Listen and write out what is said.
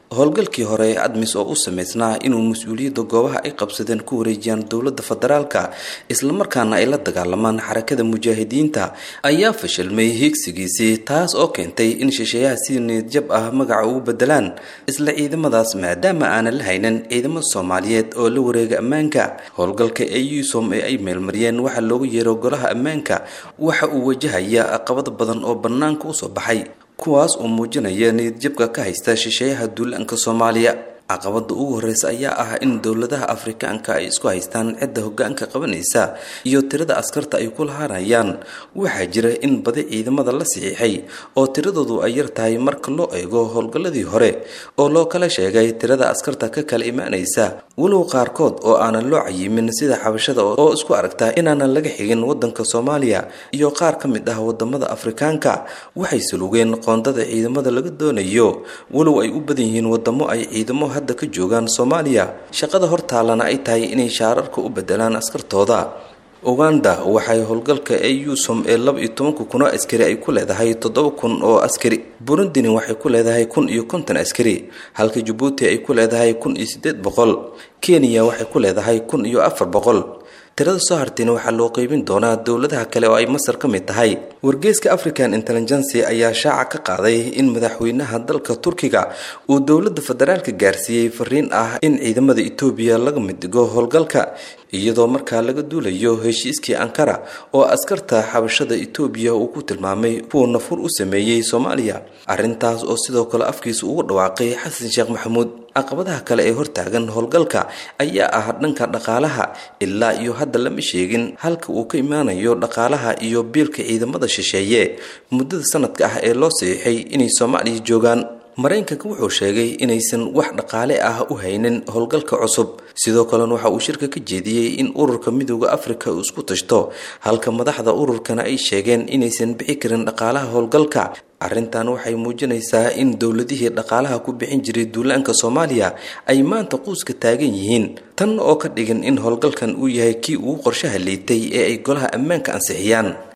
howlgalkii hore ee admis oo u sameysnaa inuu mas-uuliyadda goobaha ay qabsadeen ku wareejiyaan dowladda federaalka islamarkaana ay la dagaalamaan xarakada mujaahidiinta ayaa fashilmay hiigsigiisii taas oo keentay in shisheeyaha si niyadjab ah magaca ugu bedelaan isla ciidamadaas maadaama aanan la haynin ciidamo soomaaliyeed oo la wareega ammaanka howlgalka ee yusom ee ay meelmariyeen waxaa loogu yeero golaha ammaanka waxa uu wajahaya caqabado badan oo bannaanka usoo baxay kuwaas oo muujinaya niyadjabka ka haysta shisheeyaha duulaanka soomaaliya caqabada ugu horeysa ayaa ah in dowladaha afrikaanka ay isku haystaan cidda hogaanka qabanaysa iyo tirada askarta ay ku lahaanayaan waxaa jira in badi ciidamada la saxiixay oo tiradoodu ay yar tahay marka loo eego howlgalladii hore oo loo kala sheegay tirada askarta ka kala imaanaysa walow qaarkood oo aanan loo cayimin sida xabashada oo isku aragta inaanan laga xigin wadanka soomaaliya iyo qaar ka mid ah wadamada afrikaanka waxay salugeen qoondada ciidamada laga doonayo walow ay u badan yihiin wadamo ay ciidamo hadda ka joogaan soomaaliya shaqada hortaalana ay tahay inay shaararka u bedelaan askartooda uganda waxay howlgalka ee yusom ee laba iyo tobanka kun oo askari ay ku leedahay toddoba kun oo askari burundini waxay ku leedahay kun iyo konton askari halka jabuuti ay ku leedahay kun iyo siddeed boqol kenya waxay ku leedahay kun iyo afar boqol tirada soo hartayna waxaa loo qeybin doonaa dowladaha kale oo ay masar ka mid tahay wargeyska african intelligency ayaa shaaca ka qaaday in madaxweynaha dalka turkiga uu dowladda federaalka gaarsiiyey fariin ah in ciidamada etoobiya laga mid dhigo howlgalka iyadoo markaa laga duulayo heshiiskii ankara oo askarta xabashada etoobiya uu ku tilmaamay kuwa nafur u sameeyey soomaaliya arrintaas oo sidoo kale afkiisa ugu dhawaaqay xasan sheekh maxamuud caqabadaha kale ee hortaagan howlgalka ayaa ah dhanka dhaqaalaha ilaa iyo hadda lama sheegin halka uu ka imaanayo dhaqaalaha iyo biilka ciidamada shisheeye muddada sanadka ah ee loo saxiixay inay soomaaliya joogaan maraykanka wuxuu sheegay inaysan wax dhaqaale ah u haynin howlgalka cusub sidoo kalena waxa uu shirka ka jeediyey in ururka midooda afrika uu isku tashto halka madaxda ururkana ay sheegeen inaysan bixi karin dhaqaalaha howlgalka arrintan waxay muujinaysaa in dowladihii dhaqaalaha ku bixin jiray duulaanka soomaaliya ay maanta quuska taagan yihiin tan oo ka dhigan in howlgalkan uu yahay kii ugu qorshaha liitay ee ay golaha ammaanka ansixiyaan